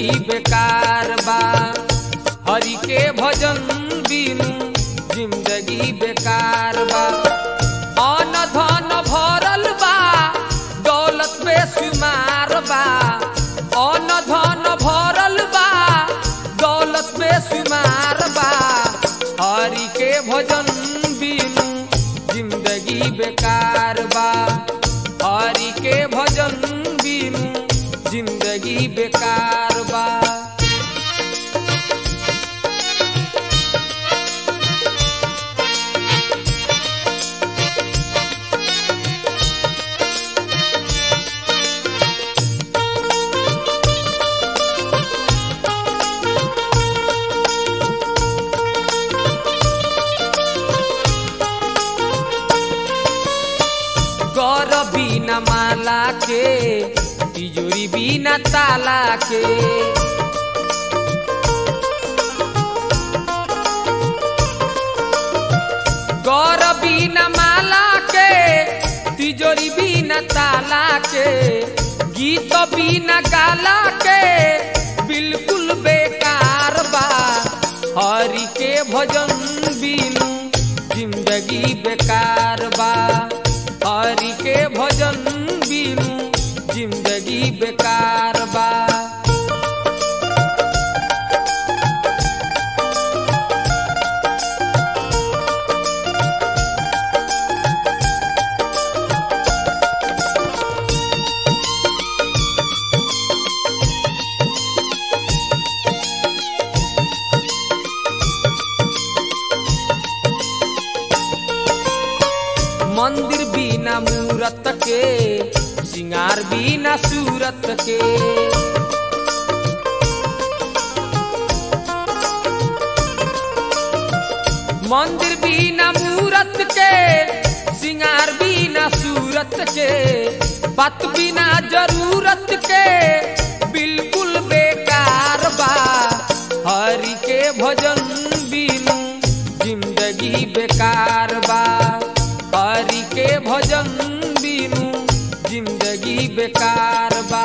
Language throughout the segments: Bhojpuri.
जिंदगी बेकार बा हरि के भजन बिनु जिंदगी बेकार बा अन धन भरल बा दौलत बेशुमार बा अन धन भरल बा दौलत बेशुमार बा हरि के भजन बिनु जिंदगी बेकार बा हरि के भजन बिनु जिंदगी बेकार बा गौर बिना माला के तिजोरी बिना ताला के गौर बिना माला के तिजोरी बिना ताला के गीत बिना गाला के बिल्कुल बेकार बा हरि के भजन बिनु जिंदगी बेकार बा हरि के भजन बिनु जिंदगी बेकार बा मंदिर बिना मूरत के सिंगार बिना सूरत के मंदिर बिना मूरत के सिंगार बिना सूरत के पत बिना जरूरत के बिल्कुल बेकार बा हरि के भजन बिनु जिंदगी बेकार बा हरि के भजन बिनु जिंदगी बेकार बा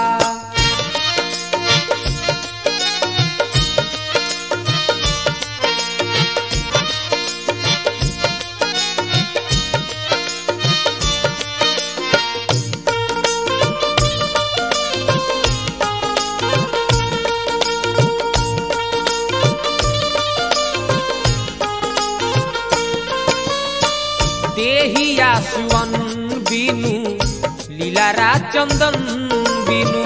देहिया सुवन बिनु लीलारा चंदन बिनु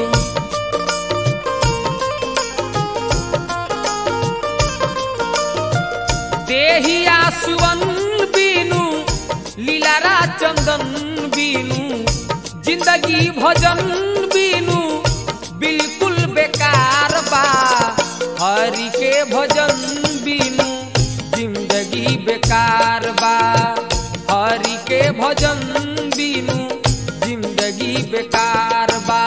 देहिया सुवन बिनु लीलारा चंदन बिनु जिंदगी भजन बिनु बिल्कुल बेकार बा हरि के भजन बिनु जिंदगी बेकार बा हरि के भजन बिनु जिंदगी बेकार बा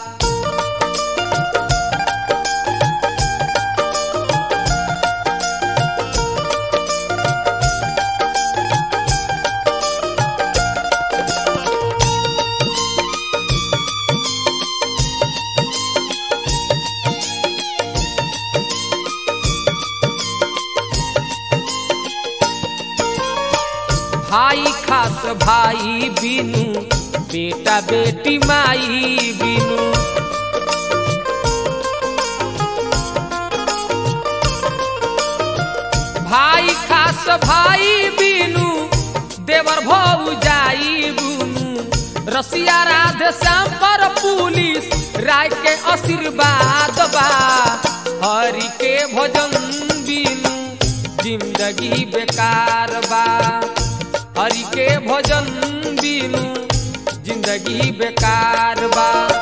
भाई खास भाई बिनु बेटा बेटी माई बिनु भाई खास भाई बिनु देवर भौ जाई बुनु रसिया राधे श्याम पर पुलिस राय के आशीर्वाद बा हरि के भजन बिनु जिंदगी बेकार बा हरि के भजन बिनु जिंदगी बेकार बा